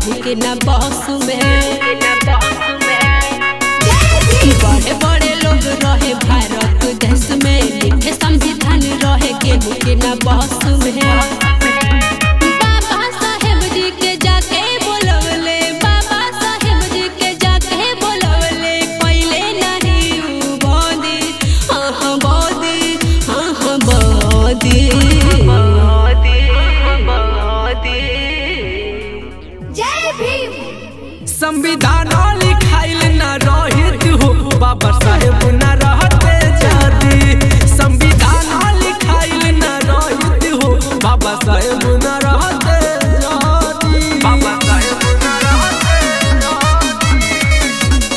केहू के ना बस में बड़े बड़े लोग रहे भारत देश में लिखे संविधान रहे केहू के ना बस में बाबा साहेब जी के जाके बोलवले बाबा साहेब जी के जाके बोलवले पहिले नहीं उ बोदी हाँ हाँ बोदी हाँ हाँ बोदी जय भीम संविधान लिखाइल न रहित हो बाबा साहेब न रहते जादी संविधान लिखाइल न रहित हो बाबा साहेब न रहते जादी बाबा साहेब न रहते जादी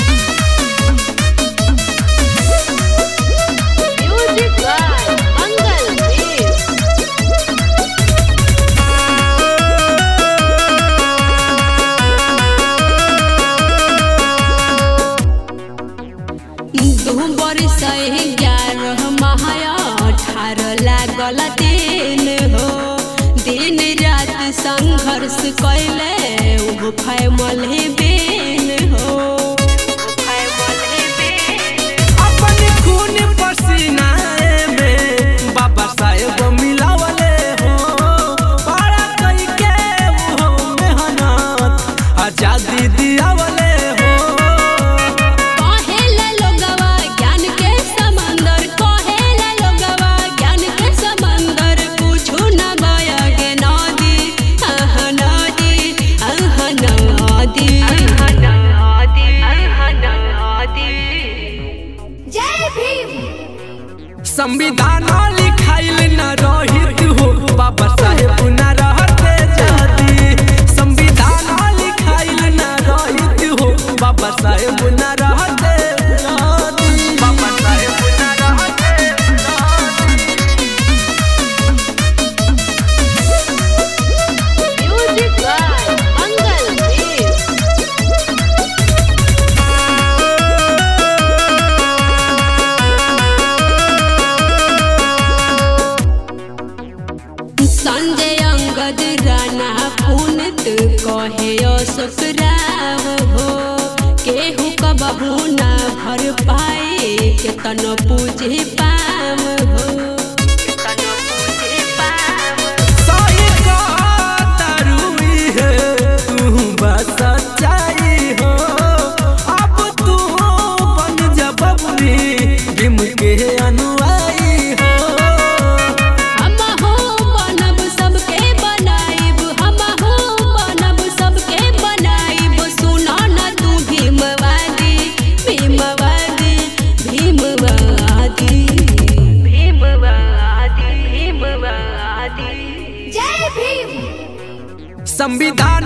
म्यूजिक बाय मंगल देव दू बरिस ग्यारह महाया अठारह लागल दिन हो दिन रात संघर्ष कैले उहो फैमल बेन हो अपन खून पसीना में बाबा साहेब मिलावले हो बड़ा कई के वो मेहनत आजादी दियावले हो कहेला लोगवा ज्ञान के समंदर कहेला लोगवा ज्ञान के समंदर कुछु न गया गे नदी आह नदी आह नदी जय भीम संविधान लिखाइल न रहित हो बाबा साहेब न रहते जादी संविधान लिखाइल न रहित हो बाबा साहेब न रहते जादी बाबा साहेब न रहते जादी म्यूजिक बाय मंगल देव संजय अंगद राणा पुनित कहे अशोक राव हो केहू कबहू ना भर पाए केतन पूजे पाम हो केतन पूजे पाम सही कहतारुई है, तू बस सच्चाई हो। अब तू बन जा बबुरी, भीम के अनुयायी हो। हम हो बनब सबके बनाइब हम हो बनब सबके बनाइब सुनो न तू भीमवादी भीमवादी भीमवादी भीमवादी भीमवादी जय भीम संविधान